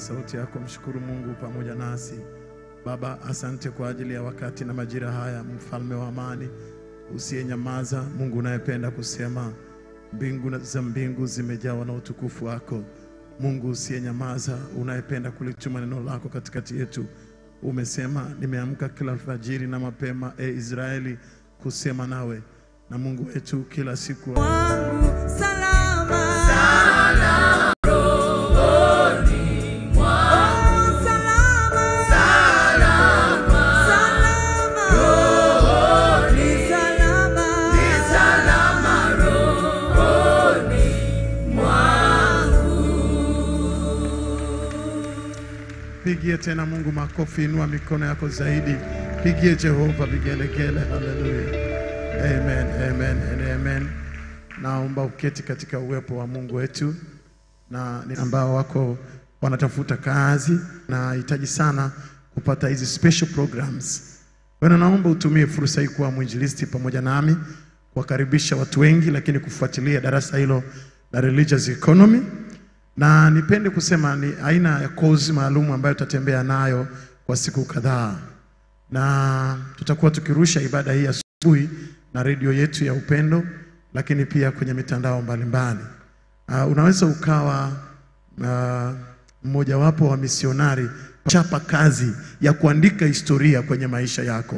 sauti yako, mshukuru Mungu pamoja nasi. Baba, asante kwa ajili ya wakati na majira haya, mfalme wa amani usiyenyamaza, Mungu unayependa kusema, mbingu na- za mbingu zimejawa na utukufu wako. Mungu usiyenyamaza, unayependa kulituma neno lako katikati yetu. Umesema, nimeamka kila alfajiri na mapema, e Israeli, kusema nawe. Na Mungu wetu kila siku wangu salama. Salama rohoni mwangu. Salama. Salama. Salama rohoni. Salama. Salama rohoni Pigie tena Mungu makofi, inua mikono yako zaidi, pigie Jehova vigelegele. Haleluya, amen, amen, and amen. Naomba uketi katika uwepo wa Mungu wetu, na ni ambao wako wanatafuta kazi na hitaji sana kupata hizi special programs. Kwa hiyo naomba utumie fursa hii kuwa mwinjilisti pamoja nami, kuwakaribisha watu wengi, lakini kufuatilia darasa hilo la religious economy na nipende kusema ni aina ya kozi maalum ambayo tutatembea nayo kwa siku kadhaa, na tutakuwa tukirusha ibada hii asubuhi na redio yetu ya Upendo, lakini pia kwenye mitandao mbalimbali. Uh, unaweza ukawa uh, mmojawapo wa misionari chapa kazi ya kuandika historia kwenye maisha yako.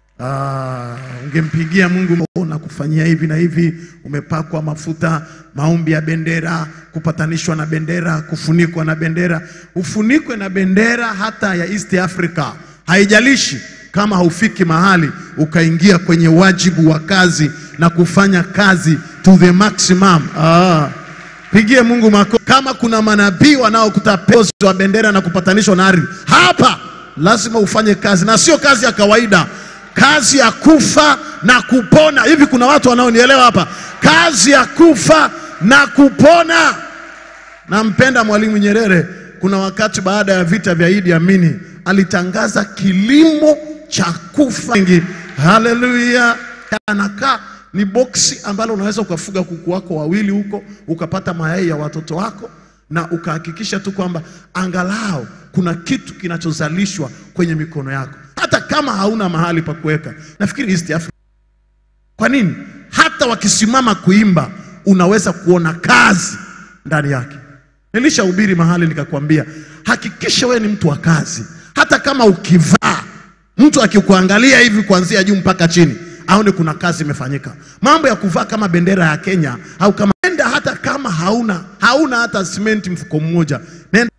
Ah, ungempigia Mungu na kufanyia hivi na hivi, umepakwa mafuta, maombi ya bendera, kupatanishwa na bendera, kufunikwa na bendera. Ufunikwe na bendera hata ya East Africa, haijalishi kama haufiki mahali ukaingia kwenye wajibu wa kazi na kufanya kazi to the maximum. Ah. Pigie Mungu mako. Kama kuna manabii wanaokutapezo wa bendera na kupatanishwa na ardhi, hapa lazima ufanye kazi, na sio kazi ya kawaida, kazi ya kufa na kupona. Hivi kuna watu wanaonielewa hapa? Kazi ya kufa na kupona. Nampenda Mwalimu Nyerere. Kuna wakati baada ya vita vya Idi Amini alitangaza kilimo cha kufa wengi. Haleluya! Anakaa ni boksi ambalo unaweza ukafuga kuku wako wawili huko ukapata mayai ya watoto wako na ukahakikisha tu kwamba angalau kuna kitu kinachozalishwa kwenye mikono yako, hata kama hauna mahali pa kuweka. Nafikiri East Africa kwa nini? Hata wakisimama kuimba unaweza kuona kazi ndani yake. Nilishahubiri mahali nikakwambia, hakikisha wewe ni mtu wa kazi. Hata kama ukivaa, mtu akikuangalia hivi kuanzia juu mpaka chini, aone kuna kazi imefanyika. Mambo ya kuvaa kama bendera ya Kenya au kama nenda, hata kama hauna hauna hata simenti mfuko mmoja, nenda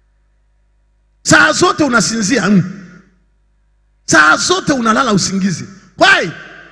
saa zote unasinzia mm. saa zote unalala usingizi. Why?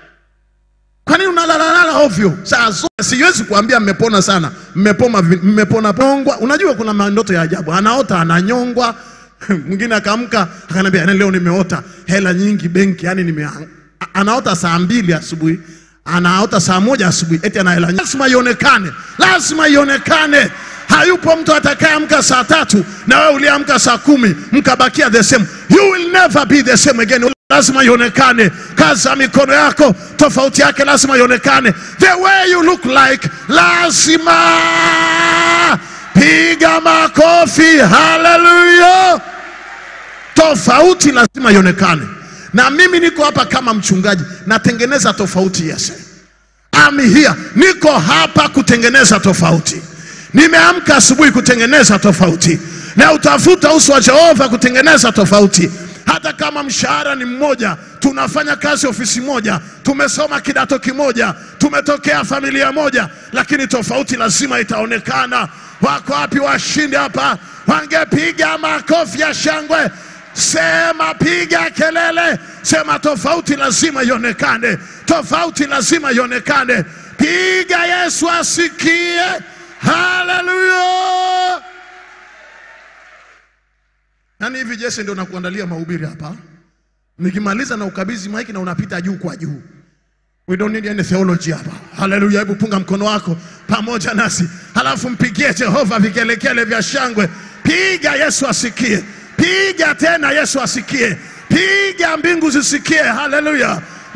Kwa nini unalalalala ovyo saa zote? Siwezi kuambia mmepona sana, mmepona, vi- mmepona pongwa. Unajua kuna mandoto ya ajabu, anaota ananyongwa. Mwingine akaamka akaniambia, "Yaani leo nimeota hela nyingi benki, yani nime anaota saa mbili asubuhi anaota saa moja asubuhi, eti ana hela nyingi. Lazima ionekane, lazima ionekane. Hayupo mtu atakayeamka saa tatu na wewe uliamka saa kumi mkabakia the same. You will never be the same again lazima ionekane. Kazi za mikono yako tofauti yake lazima ionekane. The way you look like lazima. Piga makofi, haleluya! Tofauti lazima ionekane, na mimi niko hapa kama mchungaji, natengeneza tofauti. Yes, I'm here, niko hapa kutengeneza tofauti. Nimeamka asubuhi kutengeneza tofauti, na utafuta uso wa Jehova kutengeneza tofauti hata kama mshahara ni mmoja, tunafanya kazi ofisi moja, tumesoma kidato kimoja, tumetokea familia moja, lakini tofauti lazima itaonekana. Wako wapi washindi hapa? Wangepiga makofi ya shangwe. Sema, piga kelele, sema tofauti lazima ionekane, tofauti lazima ionekane. Piga, Yesu asikie. Haleluya! Yaani hivi Jesse ndio nakuandalia mahubiri hapa. Nikimaliza na ukabidhi maiki na unapita juu kwa juu. We don't need any theology hapa. Haleluya, hebu punga mkono wako pamoja nasi. Halafu mpigie Jehova vikelekele vya shangwe. Piga Yesu asikie. Piga tena Yesu asikie. Piga mbingu zisikie. Haleluya.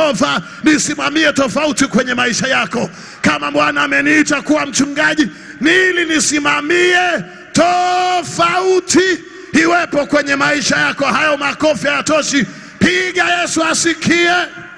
Jehova, nisimamie tofauti kwenye maisha yako. Kama Bwana ameniita kuwa mchungaji, nili nisimamie tofauti iwepo kwenye maisha yako. Hayo makofi hayatoshi, piga Yesu asikie.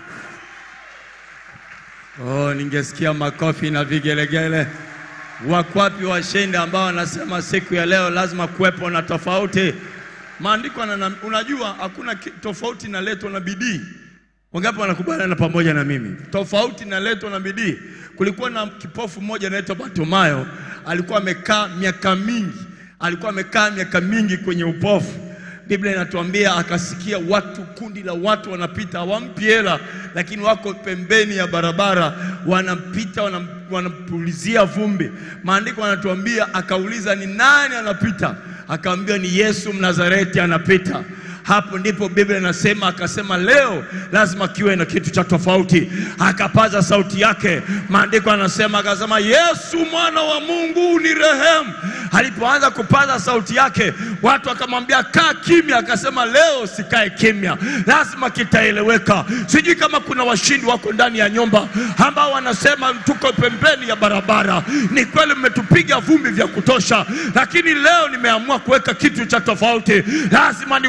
Oh, ningesikia makofi na vigelegele. Wakwapi washindi ambao wanasema siku ya leo lazima kuwepo na tofauti? Maandiko yana- unajua hakuna ki- tofauti inaletwa na bidii. Wangapi wanakubaliana pamoja na mimi? Tofauti inaletwa na bidii. Kulikuwa na kipofu mmoja anaitwa Bartimayo, alikuwa amekaa miaka mingi, alikuwa amekaa miaka mingi kwenye upofu. Biblia inatuambia akasikia watu, kundi la watu wanapita, hawampi hela, lakini wako pembeni ya barabara, wanapita wanam- wanampulizia vumbi. Maandiko yanatuambia akauliza, ni nani anapita? Akaambiwa ni Yesu Mnazareti anapita. Hapo ndipo Biblia inasema, akasema leo lazima kiwe na kitu cha tofauti. Akapaza sauti yake, maandiko anasema, akasema Yesu mwana wa Mungu ni rehemu. Alipoanza kupaza sauti yake, watu akamwambia kaa kimya. Akasema leo sikae kimya, lazima kitaeleweka. Sijui kama kuna washindi wako ndani ya nyumba ambao wanasema tuko pembeni ya barabara. Ni kweli mmetupiga vumbi vya kutosha, lakini leo nimeamua kuweka kitu cha tofauti. Lazima niweke bendera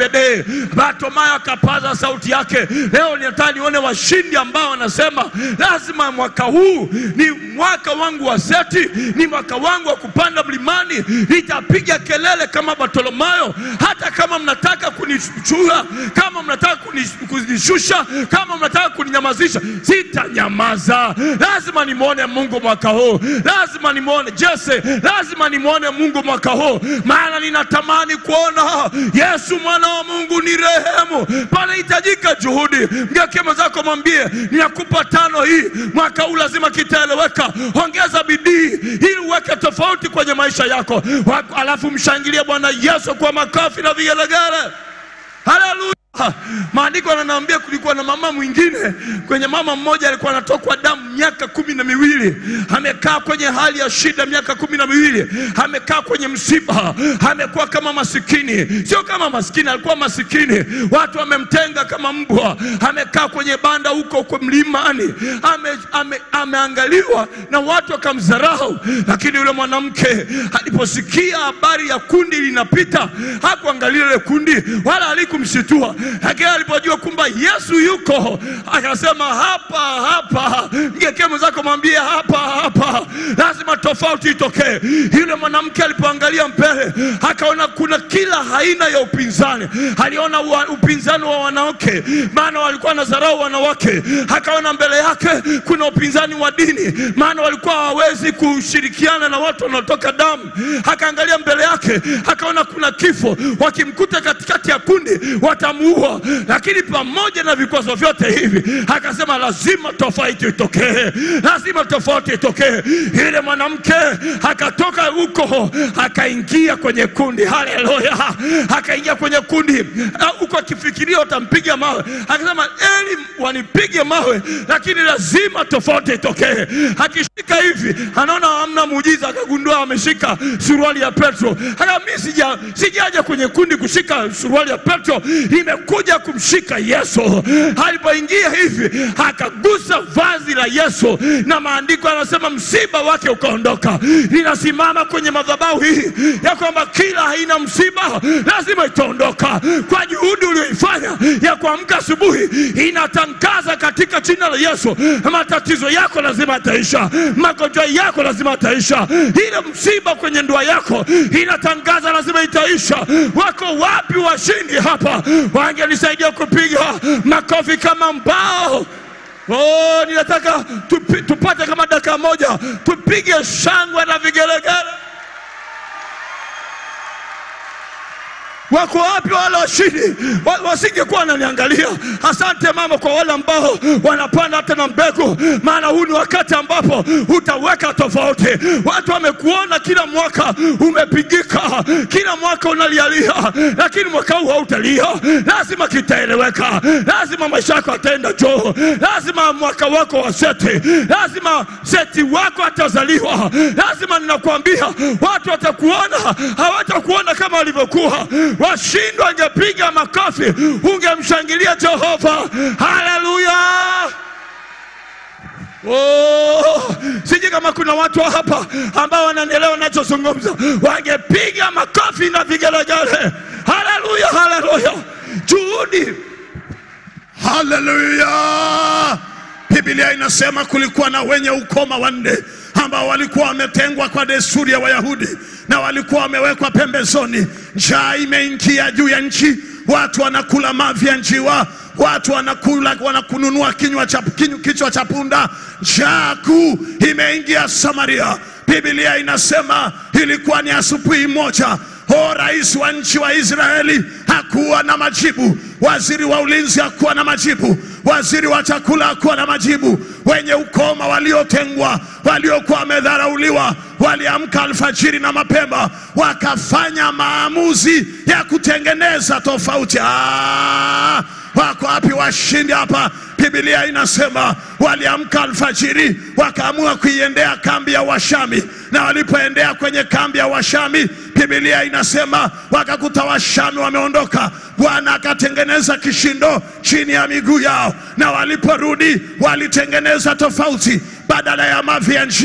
the day. Bartimayo akapaza sauti yake. Leo ninataka nione washindi ambao wanasema lazima mwaka huu ni mwaka wangu wa seti, ni mwaka wangu wa kupanda mlimani. Nitapiga kelele kama Bartimayo, hata kama mnataka kunichua, kama mnataka kuni- kunishusha, kama mnataka kuninyamazisha, sitanyamaza. Lazima nimwone Mungu mwaka huu, lazima nimwone Jesse, lazima nimwone Mungu mwaka huu, maana ninatamani kuona Yesu mwana wa Mungu ni rehemu. Panahitajika juhudi. Mgeukie mwenzako mwambie, ninakupa tano hii, mwaka huu lazima kitaeleweka. Ongeza bidii ili uweke tofauti kwenye maisha yako, Wa- alafu mshangilie Bwana Yesu kwa makofi na vigelegele. Haleluya! Maandiko yananiambia kulikuwa na mama mwingine, kwenye mama mmoja alikuwa anatokwa damu miaka kumi na miwili, amekaa kwenye hali ya shida miaka kumi na miwili, amekaa kwenye msiba, amekuwa kama masikini, sio kama maskini, alikuwa masikini, watu wamemtenga kama mbwa, amekaa kwenye banda huko huko mlimani, ame, ame, ameangaliwa na watu wakamdharau, lakini yule mwanamke aliposikia habari ya kundi linapita, hakuangalia ile kundi wala alikumshitua, lakini alipojua kwamba Yesu yuko, akasema hapa hapa. Mgekee mwenzako mwambie hapa hapa, lazima tofauti itokee. Yule mwanamke alipoangalia mbele, akaona kuna kila aina ya upinzani. Aliona wa, upinzani wa wanawake, maana walikuwa na dharau wanawake. Akaona mbele yake kuna upinzani wa dini, maana walikuwa hawawezi kushirikiana na watu wanaotoka damu. Akaangalia mbele yake, akaona kuna kifo, wakimkuta katikati ya kundi watamuua. Lakini pamoja na vikwazo vyote hivi, akasema lazima tofauti itokee, lazima tofauti itokee. Yule mwanamke akatoka huko akaingia kwenye kundi, haleluya, akaingia kwenye kundi Ah, huko akifikiria watampiga mawe, akasema eli wanipige mawe, lakini lazima tofauti itokee. Akishika hivi, anaona hamna muujiza, akagundua ameshika suruali ya Petro. Hata mimi sija sijaja kwenye kundi kushika suruali ya Petro, nimekuja kumshika Yesu. Alipoingia hivi, akagusa vazi la Yesu, na maandiko yanasema msiba wake ukaondoka. Ninasimama kwenye madhabahu hii ya kwamba kila aina msiba lazima itaondoka kwa juhudi uliyoifanya ya kuamka asubuhi, inatangaza katika jina la Yesu, matatizo yako lazima yataisha, magonjwa yako lazima yataisha, ile msiba kwenye ndoa yako inatangaza lazima itaisha. Wako wapi washindi hapa? Wangenisaidia kupiga makofi kama mbao. Oh, ninataka tupi, tupate kama dakika moja tupige shangwe na vigelegele. Wako wapi wale washindi? Wa- Wasingekuwa wananiangalia. Asante mama, kwa wale ambao wanapanda hata na mbegu, maana huu ni wakati ambapo utaweka tofauti. Watu wamekuona kila mwaka umepigika, kila mwaka unalialia, lakini mwaka huu hautalia. Lazima kitaeleweka, lazima maisha yako ataenda juu, lazima mwaka wako wa seti, lazima seti wako atazaliwa, lazima ninakwambia, watu watakuona, hawatakuona kama walivyokuwa washindwa. Angepiga makofi, ungemshangilia Jehova. Haleluya! Oh, sijui kama kuna watu hapa ambao wananielewa nachozungumza, wangepiga makofi na vigelegele. Haleluya, haleluya! Juhudi Haleluya! Biblia inasema kulikuwa na wenye ukoma wanne ambao walikuwa wametengwa kwa desturi ya Wayahudi na walikuwa wamewekwa pembezoni. Njaa imeingia juu ya nchi, watu wanakula mavi ya njiwa, watu wanakula wanakununua kinywa cha kinyu- kichwa cha punda. Njaa kuu imeingia Samaria. Biblia inasema ilikuwa ni asubuhi moja O, rais wa nchi wa Israeli hakuwa na majibu, waziri wa ulinzi hakuwa na majibu, waziri wa chakula hakuwa na majibu. Wenye ukoma waliotengwa, waliokuwa wamedharauliwa, waliamka alfajiri na mapema, wakafanya maamuzi ya kutengeneza tofauti. Ah, wako wapi washindi hapa? Biblia inasema waliamka alfajiri, wakaamua kuiendea kambi ya Washami, na walipoendea kwenye kambi ya Washami, Biblia inasema wakakuta Washami wameondoka. Bwana akatengeneza kishindo chini ya miguu yao, na waliporudi walitengeneza tofauti. Badala ya mavi ya njiwa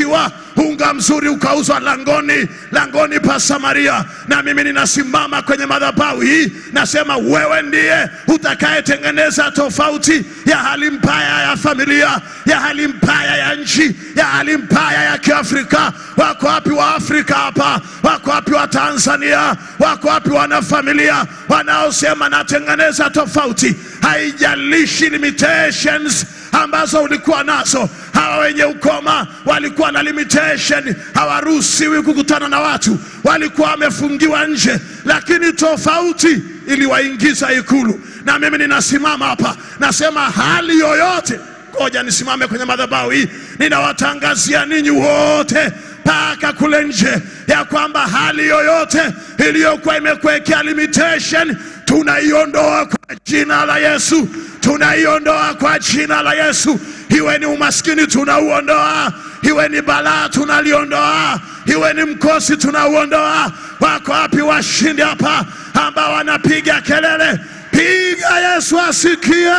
unga mzuri ukauzwa langoni langoni pa Samaria, na mimi ninasimama kwenye madhabahu hii, nasema wewe ndiye utakayetengeneza tofauti ya hali mbaya ya familia, ya hali mbaya ya nchi, ya hali mbaya ya Kiafrika. Wako wapi wa Afrika hapa? Wako wapi wa Tanzania? Wako wapi wanafamilia wanaosema natengeneza tofauti? Haijalishi limitations ambazo ulikuwa nazo. Hawa wenye ukoma walikuwa na limitation, hawaruhusiwi kukutana na watu, walikuwa wamefungiwa nje, lakini tofauti iliwaingiza ikulu. Na mimi ninasimama hapa nasema hali yoyote, ngoja nisimame kwenye madhabahu hii, ninawatangazia ninyi wote mpaka kule nje ya kwamba hali yoyote iliyokuwa imekuwekea limitation tunaiondoa kwa jina la Yesu, tunaiondoa kwa jina la Yesu. Iwe ni umaskini tunauondoa, iwe ni balaa tunaliondoa, iwe ni mkosi tunauondoa. Wako wapi washindi hapa ambao wanapiga kelele? Piga Yesu asikie.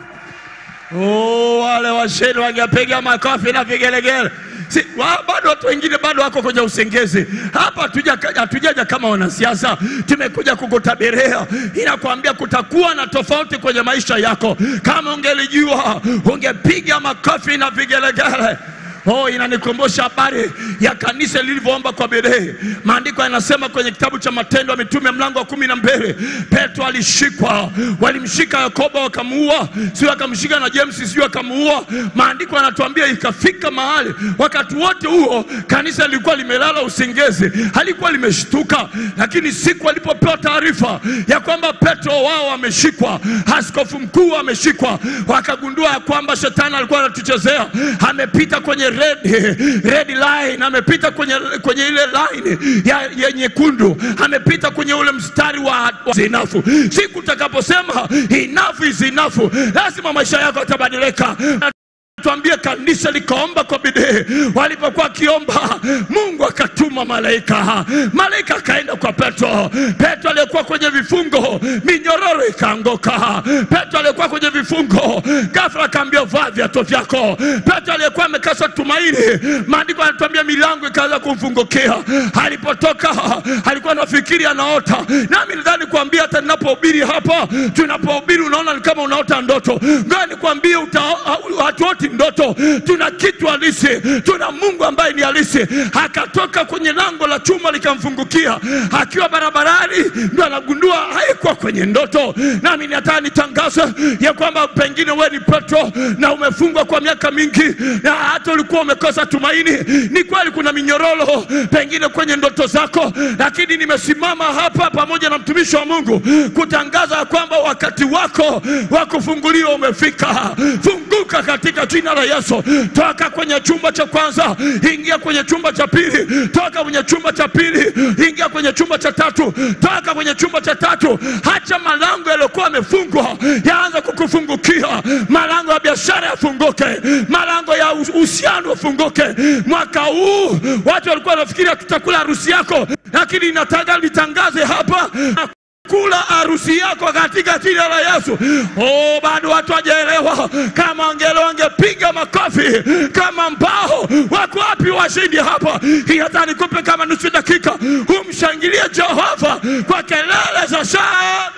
Oh, wale washeni wangepiga makofi na vigelegele. Si, wa, bado watu wengine bado wako kwenye usengezi hapa. hatuja- Hatujaja kama wanasiasa, tumekuja kukutabiria. Inakwambia kutakuwa na tofauti kwenye maisha yako. Kama ungelijua ungepiga makofi na vigelegele. Oh, inanikumbusha habari ya kanisa lilivyoomba kwa bidii. Maandiko yanasema kwenye kitabu cha Matendo ya Mitume mlango wa kumi na mbili Petro alishikwa, walimshika Yakobo wakamuua, sio akamshika na James, sio akamuua. Maandiko yanatuambia ikafika mahali, wakati wote huo kanisa lilikuwa limelala usingezi, halikuwa limeshtuka, lakini siku alipopewa taarifa ya kwamba Petro wao ameshikwa, askofu mkuu ameshikwa, wakagundua ya kwamba shetani alikuwa anatuchezea, amepita kwenye red, red line, amepita kwenye, kwenye ile line ya, ya nyekundu, amepita kwenye ule mstari wa, wa enough. Siku utakaposema enough is enough, lazima maisha yako yatabadilika. Tuambie kanisa likaomba kwa bidii. Walipokuwa wakiomba, Mungu akatuma malaika. Malaika akaenda kwa Petro. Petro aliyekuwa kwenye vifungo, minyororo ikaanguka. Petro aliyekuwa kwenye vifungo, ghafla akaambia vaa viatu vyako. Petro aliyekuwa amekasa tumaini, maandiko yanatuambia milango ikaanza kumfungukia. Alipotoka alikuwa anafikiri anaota. Nami nadhani kuambia, hata ninapohubiri hapa, tunapohubiri unaona ni kama unaota ndoto. Ngoja nikwambie, uta- hatuoti ndoto, tuna kitu halisi, tuna Mungu ambaye ni halisi. Akatoka kwenye lango la chuma likamfungukia, akiwa barabarani ndo anagundua haikuwa kwenye ndoto. Nami nataka nitangaze ya kwamba pengine wewe ni Petro na umefungwa kwa miaka mingi na hata ulikuwa umekosa tumaini. Ni kweli kuna minyororo pengine kwenye ndoto zako, lakini nimesimama hapa pamoja na mtumishi wa Mungu kutangaza ya kwamba wakati wako wa kufunguliwa umefika. Funguka katika jina la Yesu. Toka kwenye chumba cha kwanza, ingia kwenye chumba cha pili. Toka kwenye chumba cha pili, ingia kwenye chumba cha tatu. Toka kwenye chumba cha tatu, hacha malango yaliyokuwa yamefungwa yaanza kukufungukia. Malango ya biashara yafunguke, malango ya uhusiano yafunguke. Mwaka huu watu walikuwa wanafikiria tutakula harusi yako, lakini nataka nitangaze hapa kula harusi yako katika jina la Yesu. Oh, bado watu wajaelewa. Kama wangeelewa wangepiga makofi kama mbao. Wako wapi washindi hapa? Hii hata nikupe kama nusu dakika, umshangilie Jehova kwa kelele za shangwe.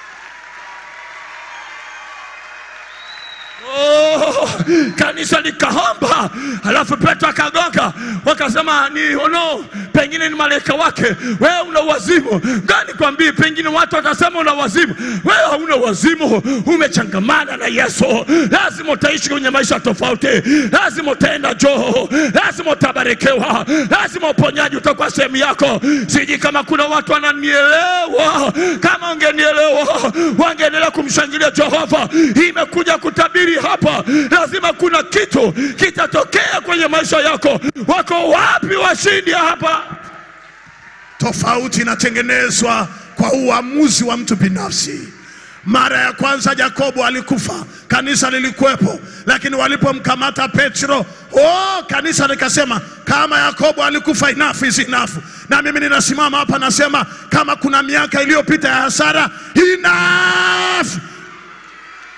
Oh, kanisa likaomba, alafu Petro akagonga, wakasema ni ono, pengine ni malaika wake. Wewe una wazimu gani? Kwambie, pengine watu watasema una wazimu. Wewe hauna wazimu, umechangamana na Yesu. Lazima utaishi kwenye maisha tofauti, lazima utaenda joo, lazima utabarikiwa, lazima uponyaji utakuwa sehemu yako. Siji kama kuna watu wananielewa. Kama wangenielewa, wangeendelea kumshangilia Jehova. Imekuja kutabiri hapa, lazima kuna kitu kitatokea kwenye maisha yako. Wako wapi washindi hapa? Tofauti inatengenezwa kwa uamuzi wa mtu binafsi. Mara ya kwanza Yakobo alikufa, kanisa lilikuwepo, lakini walipomkamata Petro, oh, kanisa likasema kama Yakobo alikufa, enough is enough. Na mimi ninasimama hapa nasema kama kuna miaka iliyopita ya hasara, enough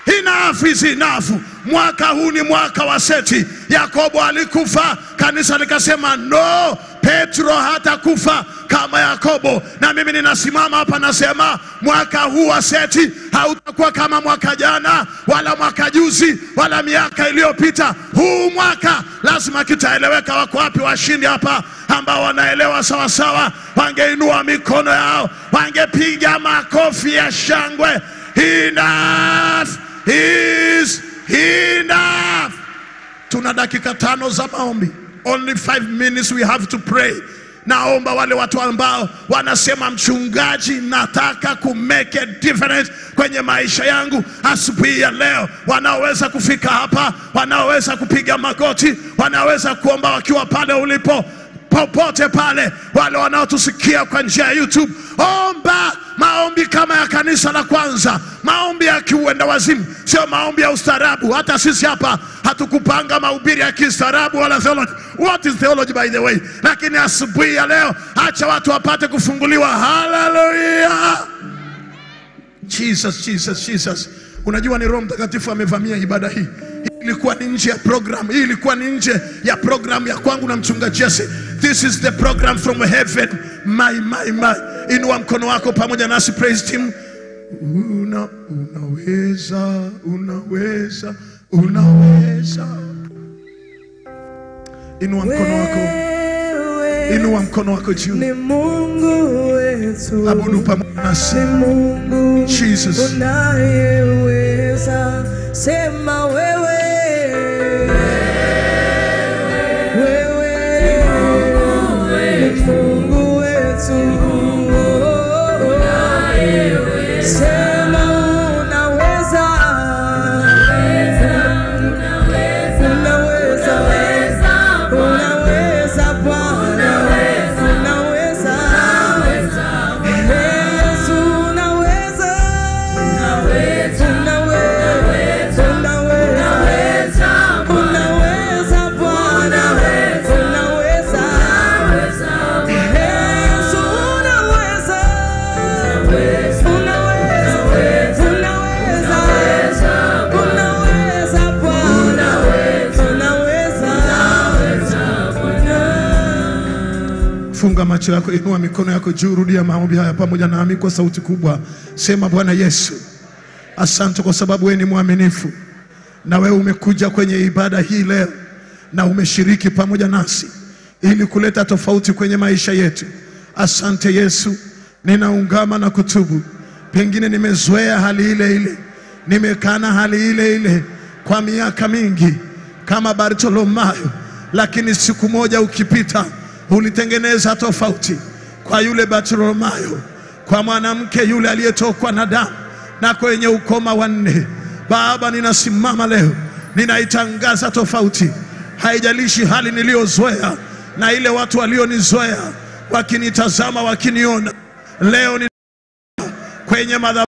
Enough is enough. Mwaka huu ni mwaka wa seti. Yakobo alikufa, kanisa likasema no, Petro hatakufa kama Yakobo. Na mimi ninasimama hapa nasema mwaka huu wa seti hautakuwa kama mwaka jana wala mwaka juzi wala miaka iliyopita. Huu mwaka lazima kitaeleweka. Wako wapi washindi hapa ambao wanaelewa sawasawa? Wangeinua mikono yao, wangepiga makofi ya shangwe. Enough is enough. Tuna dakika tano za maombi, only five minutes we have to pray. Naomba wale watu ambao wanasema mchungaji, nataka ku make a difference kwenye maisha yangu asubuhi ya leo, wanaoweza kufika hapa, wanaoweza kupiga magoti, wanaweza kuomba wakiwa pale ulipo popote pale, wale wanaotusikia kwa njia ya YouTube, omba maombi kama ya kanisa la kwanza, maombi ya kiuenda wazimu, sio maombi ya ustaarabu. Hata sisi hapa hatukupanga mahubiri ya kistaarabu wala theology. What is theology by the way? Lakini asubuhi ya leo, acha watu wapate kufunguliwa. Haleluya! Jesus, Jesus, Jesus. Unajua ni Roho Mtakatifu amevamia ibada hii. Hii ilikuwa ni nje ya program. Hii ilikuwa ni nje ya program ya kwangu na mchungaji Jesse. This is the program from heaven. My, my, my. Inua mkono wako pamoja nasi praise team. Una, unaweza, unaweza, unaweza. Inua mkono wako, Wewe inua mkono wako juu. ni Mungu wetu, Abudu pamoja nasi. ni Mungu Jesus. unayeweza. Sema wewe, wewe ni Mungu wetu, sema unaweza, unaweza, unaweza Bwana, unaweza, Yesu unaweza, unaweza, unaweza, unaweza Bwana, unaweza, Yesu unaweza, unaweza, unaweza, unaweza Bwana, unaweza. Funga macho yako, inua mikono yako juu, rudia maombi haya pamoja nami kwa sauti kubwa. Sema, Bwana Yesu, asante kwa sababu wewe ni mwaminifu, na wewe umekuja kwenye ibada hii leo na umeshiriki pamoja nasi ili kuleta tofauti kwenye maisha yetu. Asante Yesu, ninaungama na kutubu. Pengine nimezoea hali ile ile, nimekaa na hali ile ile kwa miaka mingi kama Bartolomayo, lakini siku moja ukipita ulitengeneza tofauti kwa yule Bartolomayo, kwa mwanamke yule aliyetokwa na damu na kwenye ukoma wa nne. Baba, ninasimama leo, ninaitangaza tofauti, haijalishi hali niliyozoea na ile watu walionizoea wakinitazama, wakiniona leo ni kwenye madhabahu